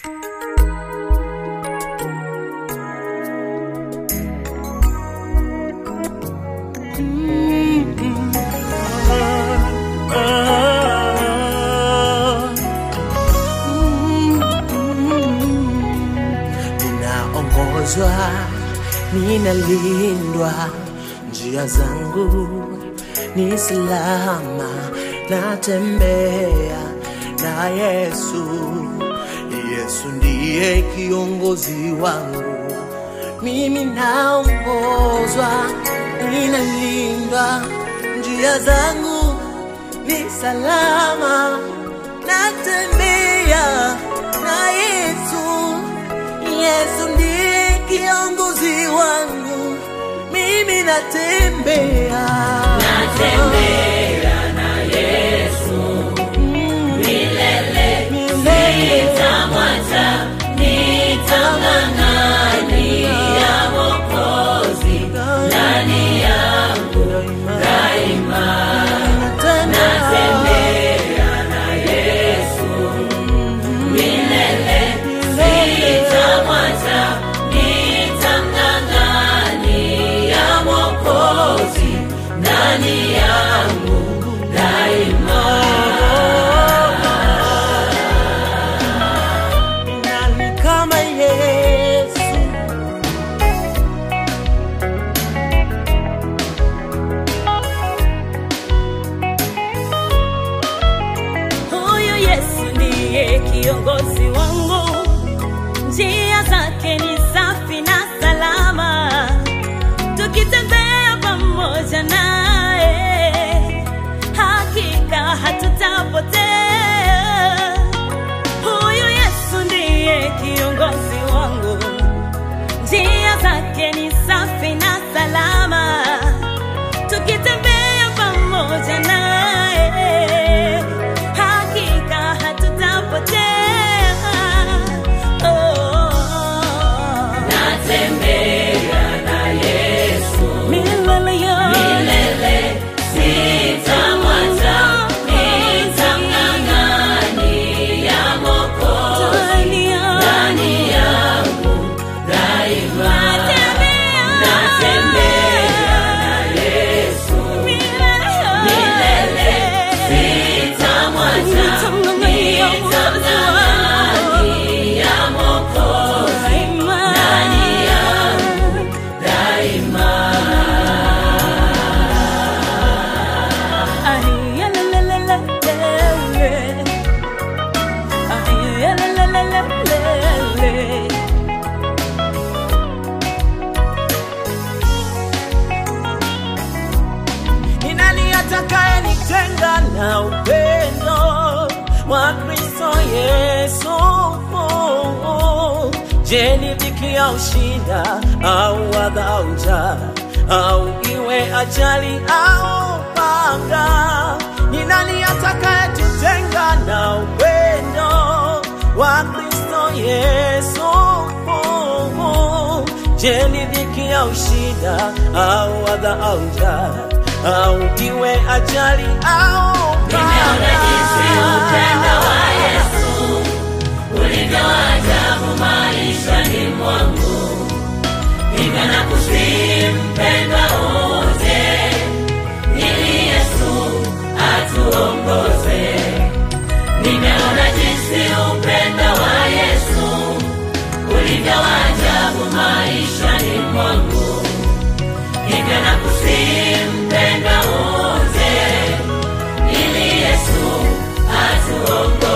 Ninaongozwa, ninalindwa, njia zangu ni salama, natembea na Yesu. Yesu ndiye kiongozi wangu, mimi naongozwa, ninalindwa, njia zangu ni salama, natembea na Yesu. Yesu ndiye kiongozi wangu, mimi natembea Natembea na Yesu milele, sitamwacha, nitamng'ang'ania Mwokozi ndani yangu daima. Natembea na Yesu milele, sitamwacha, nitamng'ang'ania Mwokozi ndani yangu daima. Nani kama Yesu? Huyu Yesu ndiye kiongozi wangu, njia zake ni safi na salama, tukitembea pamoja naye hakika hatutapotea. Huyu Yesu ndiye kiongozi wangu, njia zake ni safi na salama, tukitembea pamoja naye hakika hatutapotea. Oh, natembea na Yesu milele yote, milele sitamwacha, nitamng'ang'ania Mwokozi ndani yangu daima. Natembea na Yesu milele, sitamwacha, nitamng'ang'ania Mwokozi ndani yangu daima. Ni nani atakaye nitenga na upendo wa Kristo Yesu? Je, ni dhiki au shida au adha njaa au iwe ajali au panga? Ni nani atakaye tutenga na upendo wa Kristo Yesu? Je, ni dhiki au shida au adha au njaa au iwe ajali au Nimeona jinsi upendo wa Yesu ulivyo ajabu maishani mwangu, hivyo nakusihi mpendwa uje, ili Yesu atuongoze. Nimeona jinsi upendo wa Yesu ulivyo ajabu maishani mwangu, hivyo nakusihi mpendwa uje, ili Yesu atuongoze.